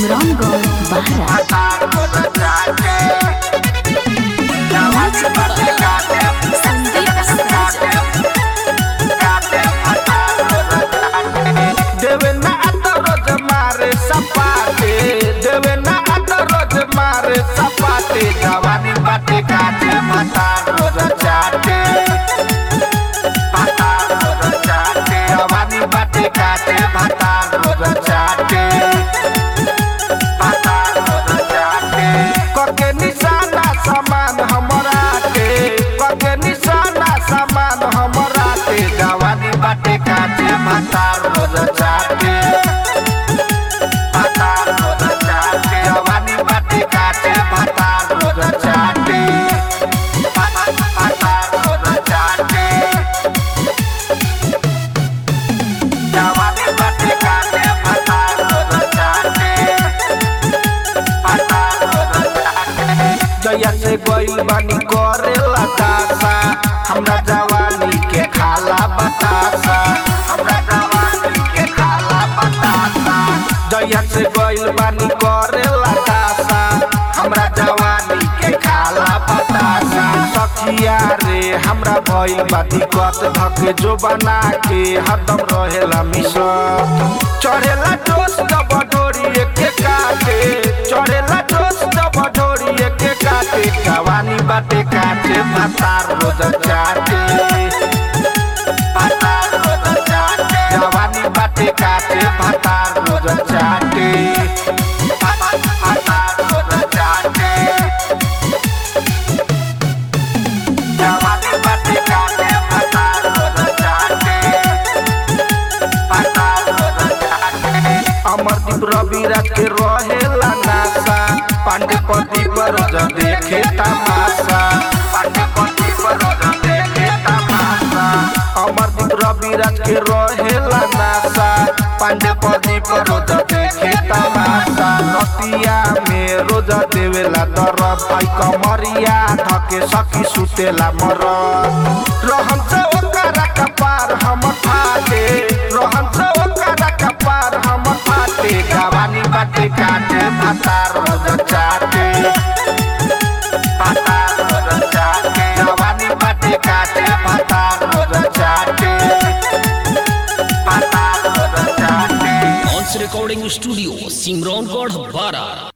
सिमरौनगढ़ बाहरा देवे ना आता रोज मारे सपाटे देवे ना आता रोज मारे सपाटे जवानी बाटे काटे माता रोज चाटे माता रोज चाटे जवानी बाटे काटे माता रोज चाटे माता रोज चाटे कके निशाना समान हमरा के कके निशाना समान हमरा के जवानी बाटे काटे माता रोज चाटे माता रोज चाटे जवानी बाटे काटे माता रोज चाटे माता रोज चाटे जवानी बाटे काटे माता रोज चाटे जया से गइल बानी करेला दासा हमरा जवानी के खाला बतासा हमरा जवानी के खाला बतासा जया से गइल बानी करेला दासा हमरा जवानी के खाला बतासा सखिया रे हमरा भइल बा दिक्कत धके जो बना के हरदम रहेला मिसत चढ़ेला जोश जब डोरी एके काटे चढ़ेला जोश जब डोरी एके काटे जवानी बाटे काटे भातार रोज चाटे भातार रोज चाटे जवानी बाटे काटे भातार रोज चाटे भातार रोज चाटे जवानी बाटे काटे भातार रोज चाटे भातार रोज चाटे अमरदीप रवि राज के रहेला नासा पांडे पति पर ज देखे तमाशा पांडे पति पर ज देखे तमाशा अमरदीप रवि राज के रहेला नासा पांडे पति पर ज देखे तमाशा रतिया में रोज देवेला दरद भाई कमरिया धके सखी सुतेला मरद रहन से ओकरा कपार हम फाटे रहन से ओकरा कपार हम फाटे गवानी बाटे काटे भातार रोज चाटे भातार रोज चाटे गवानी बाटे काटे भातार रोज चाटे भातार रोज चाटे ऑन्स रिकॉर्डिंग स्टूडियो सिमरौनगढ़ बारा